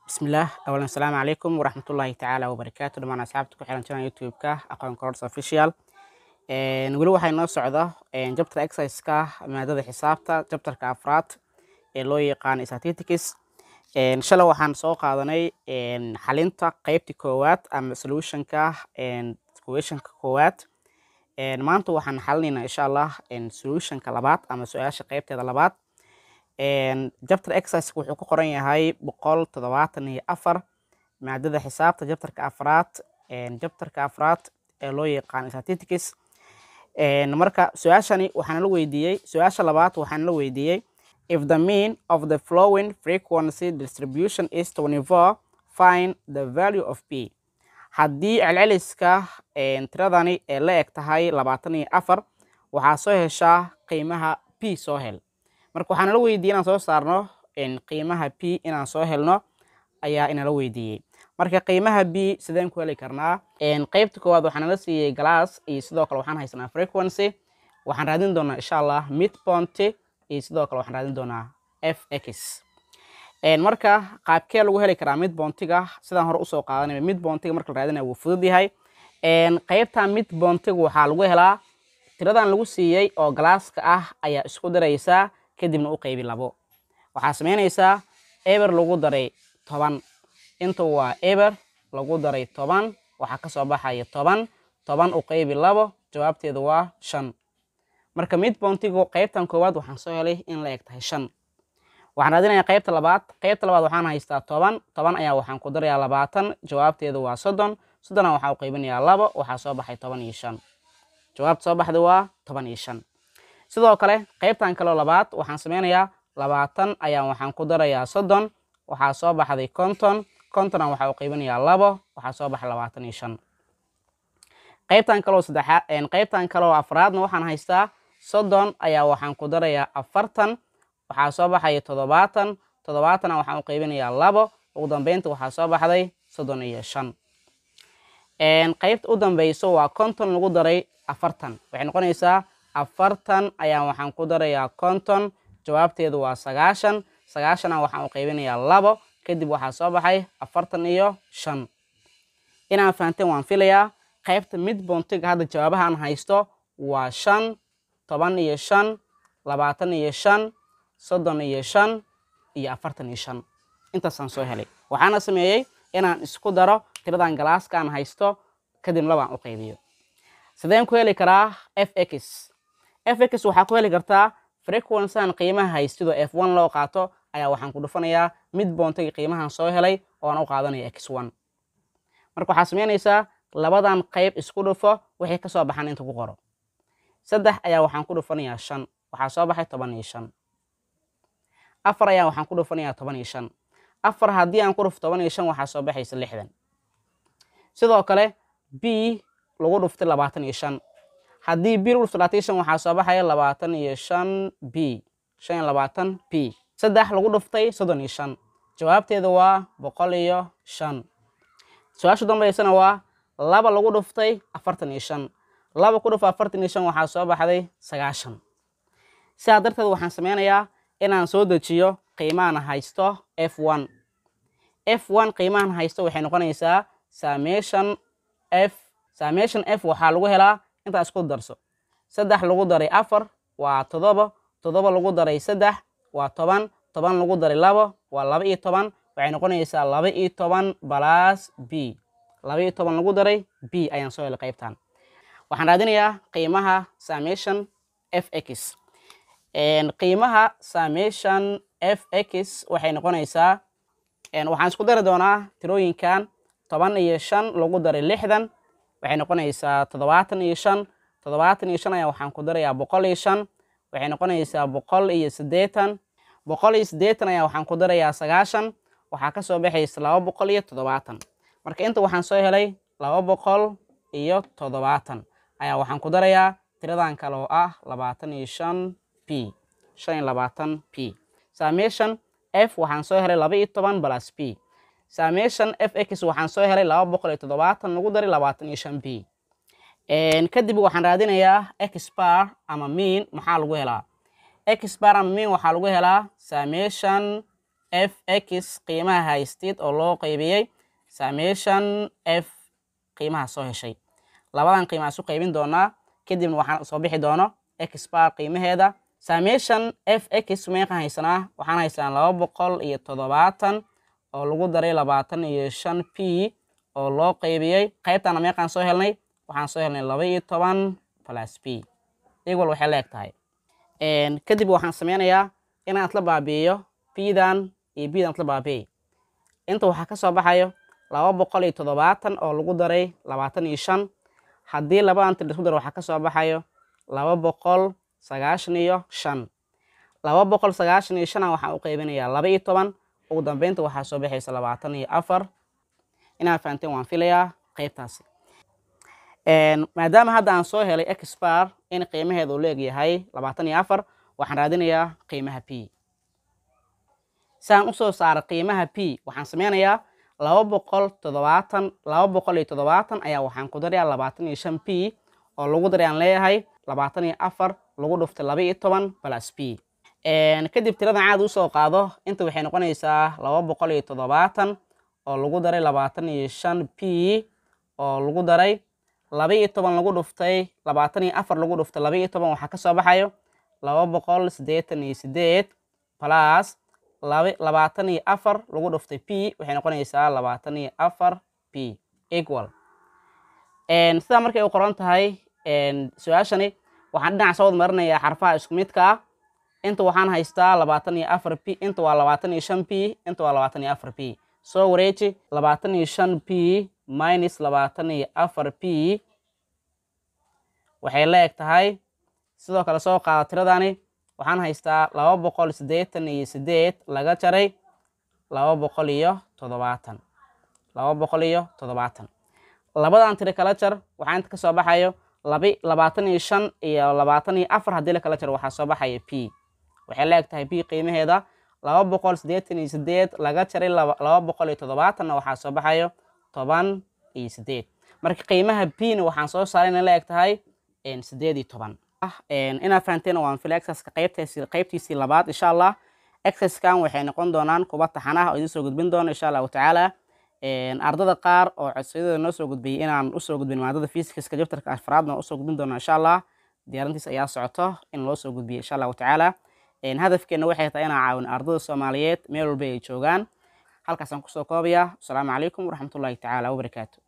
bismillaah awalan asalaamu calaykum waraxmatullaahi tacaala wabarakaatu dhammaan asxaabta ku xiran channel youtube-ka aqoon course official weli waxaa inoo socda jabtar exercise-ka maadada xisaabta jabtarka afraad ee loo yaqaan statistics shalay waxaan soo qaadanay xalinta qeybta koowaad ama solutionka questionka koowaad maanta waxaan xalinaynaa insha allah solutionka labaad ama su-aasha qeybteeda labaad jabtar exercise wuxuu ku qoran yahay boqol toddobaatan iyo afar maadada xisaabta jabtarka afraad jabtarka afraad ee loo yaqaan statistics marka su-aashani waxaan la weydiiyey su-aasha labaad waxaan la weydiiyey if the mean of the flowing frequency distribution is 24 find the value of p haddii celceliska tiradani ee la eg tahay labaatan iyo afar waxaa soo heshaa qiimaha p soo hel marka waxaa nala weydiiyey inaan soo saarno qiimaha p inaan soo helno ayaa inala weydiiyey marka qiimaha b sideen ku heli karnaa qeybta koowaad waxaa nala siiyey glass iyo sidoo kale waxaan haysanaa frequency waxaan raadin doonaa insha allah midpoint iyo sidoo kale waxaan raadin doonaa f x marka qaabkee lagu heli karaa midboontiga sidaan hore usoo qaadanay midboontiga marka la raadinaya wuu fudud yahay qeybta midboontiga waxaa lagu helaa tiradan lagu siiyey oo galaaska ah ayaa isku daraysaa kadibna u qeybi labo waxaa sameynaysaa eber lagu daray toban inta waa eber lagu daray toban waxaa kasoo baxaya toban toban u qeybi labo jawaabteeda waa shan marka midboontigu qeybtan koowaad waxaan soo helay in la eg tahay shan waxaan raadinayaa qeybta labaad qeybta labaad waxaan haystaa toban toban ayaa waxaan ku darayaa labaatan jawaabteeda waa soddon soddona waxaa u qeybinayaa labo waxaa soo baxay toban iyo shan jawaabta soo baxda waa toban iyo shan sidoo kale qeybtan kaleo labaad waxaan sameynayaa labaatan ayaa waxaan ku darayaa soddon waxaa soo baxday konton kontona waxaa u qeybinayaa labo waxaa soo baxay labaatan iyo shan qeybtan kaloo saddexaad qeybtan kaloo afraadna waxaan haystaa soddon ayaa waxaan ku darayaa afartan waxaa soo baxaya toddobaatan toddobaatana waxaan u qeybinayaa labo ugu dambeynta waxaa soo baxday soddon iyo shan qeybta u dambeyso waa konton lagu daray afartan waxay noqonaysaa afartan ayaa waxaan ku darayaa konton jawaabteedu waa sagaashan sagaashana waxaan u qeybinayaa labo kadib waxaa soo baxay afartan iyo shan inaan fahanteen waan filayaa qeybta midboontiga hadda jawaabahaan haysto waa shan toban iyo shan labaatan iyo shan soddon iyo shan iyo afartan iyo shan intaasaan soo helay waxaana sameeyey inaan isku daro tiradan galaaskaan haysto kadib labaan u qeybiyo sideen ku heli karaa f x f x waxaa ku heli kartaa frequencyhan qiimaha haystido f one loo qaato ayaa waxaan ku dhufanayaa mid boontiga qiimahan soo helay oo aan u qaadanaya x one marka waxaa sameynaysaa labadan qeyb isku dhufo wixii kasoo baxan inta ku qoro saddex ayaa waxaan ku dhufanayaa shan waxaa soo baxay toban iyo shan afar ayaa waxaan ku dhufanayaa toban iyo shan afar haddii aan ku dhufo toban iyo shan waxaa soo baxaysa lixdan sidoo kale b lagu dhuftay labaatan iyo shan haddii b lagu dhufto labaatan iyo shan waxaa soo baxaya labaatan iyo shan b shan iyo labaatan b saddex lagu dhuftay soddon iyo shan jawaabteeda waa boqol iyo shan su-aasha dambeysana waa laba lagu dhuftay afartan iyo shan laba ku dhufo afartan iyo shan waxaa soo baxday sagaashan sidaa darteed waxaan sameynayaa inaan soo dejiyo qiimahan haysto f one f one qiimahan haysto waxay noqonaysaa saameshan f saameshan f waxaa lagu helaa intaa isku darso saddex lagu daray afar waa toddoba toddoba lagu daray saddex waa toban toban lagu daray labo waa laba iyo toban waxay noqonaysaa laba iyo toban balaas b laba iyo toban lagu daray b ayaan soo helay qaybtan waxaan raadinayaa qiimaha saameshan f x qiimaha saameshan f x waxay noqonaysaa waxaan isku dari doonaa tirooyinkan toban iyo shan lagu daray lixdan waxay noqonaysaa toddobaatan iyo shan toddobaatan iyo shan ayaa waxaan ku darayaa boqol iyo shan waxay noqonaysaa boqol iyo siddeetan boqol iyo siddeetan ayaa waxaan ku darayaa sagaashan waxaa kasoo baxaysa laba boqol iyo toddobaatan marka inta waxaan soo helay laba boqol iyo toddobaatan ayaa waxaan ku darayaa tiradan kale oo ah labaatan iyo shan p shan iyo labaatan p saameshan f waxaan soo helay laba iyo toban balas p saameshan f x waxaan soo helay laba boqol iyo toddobaatan lagu daray labaatan iyo shan p kadib waxaan raadinayaa x bar ama mean maxaa lagu helaa x bar ama mean waxaa lagu helaa saameshan f x qiimaha haystid oo loo qaybiyey summation f qiimaha soo heshay labadan qiimaha isu qaybin doonaa kadibna waxaan soo bixi doono x bar qiimaheeda summation f x meeqaan haysanaa waxaan haysanaa laba boqol iyo toddobaatan oo lagu daray labaatan iyo shan p oo loo qaybiyey qaybtana meeqaan soo helnay waxaan soo helnay laba iyo toban plus p equal waxay leeg tahay kadib waxaan sameynayaa inaan isla baabi'iyo p-dan iyo b-dan isla baabi'i inta waxaa ka soo baxayo laba boqol iyo toddobaatan oo lagu daray labaatan iyo shan haddii labadan tir isku daro waxaa ka soo baxayo laba boqol sagaashan iyo shan laba boqol sagaashan iyo shana waxaan u qaybinayaa laba iyo toban ugu dambeynta waxaa soo baxaysa labaatan iyo afar inaad fahanteen waan filayaa qaybtaasi maadaama hadda aan soo helay exbar in qiimaheeda uu leeg yahay labaatan iyo afar waxaan raadinayaa qiimaha p saan usoo saara qiimaha p waxaan sameynayaa laba boqol toddobaatan laba boqol iyo toddobaatan ayaa waxaan ku darayaa labaatan iyo shan p oo lagu daray aan leeyahay labaatan iyo afar lagu dhuftay laba iyo toban plus p kadib tiradan caadi usoo qaado inta waxay noqonaysaa laba boqol iyo toddobaatan oo lagu daray labaatan iyo shan p oo lagu daray laba iyo toban lagu dhuftay labaatan iyo afar lagu dhuftay laba iyo toban waxaa ka soo baxayo laba boqol siddeetan iyo siddeed plus labaatan iyo afar lagu dhuftay p waxay noqonaysaa labaatan iyo afar p equal sidaa markay u qoran tahay su-aashani waxaan dhinac soo wad marinayaa xarfaha isku midka ah inta waxaan haystaa labaatan iyo afar p inta waa labaatan iyo shan p inta waa labaatan iyo afar p soo wareeji labaatan iyo shan p minus labaatan iyo afar p waxay la eg tahay sidoo kale soo qaada tiradani waxaan haystaa laba boqol siddeetan iyo siddeed laga jaray laba boqol iyo toddobaatan laba boqol iyo toddobaatan labadan tiro kala jar waxaa inta ka soo baxayo labi labaatan iyo shan iyo labaatan iyo afar haddii la kala jaro waxaa soo baxaya p waxay la eg tahay p qiimaheeda laba boqol siddeetan iyo siddeed laga jaray laba boqol iyo toddobaatanna waxaa soo baxayo toban iyo siddeed marka qiimaha p na waxaan soo saaray inay la eg tahay siddeed iyo toban inaad fahanteen waan fila exerska qaybtiisii qaybtiisii labaad insha allah exerskan waxay noqon doonaan kuba taxanaha oo idiin soo gudbin doono insha allahu tacaala ardada qaar oo codsiyadooda noo soo gudbiyey inaan usoo gudbin maadada fisikska jabtarka afraadna usoo gudbin doono insha allah diyaarintiis ayaa socoto in loo soo gudbiyo insha allahu tacaala hadafkeena waxay tahay inaan caawin ardada soomaaliyeed meel walba ay joogaan halkaasaan kusoo koobaya asalaamu calaykum waraxmatullahi tacaala wabarakaatu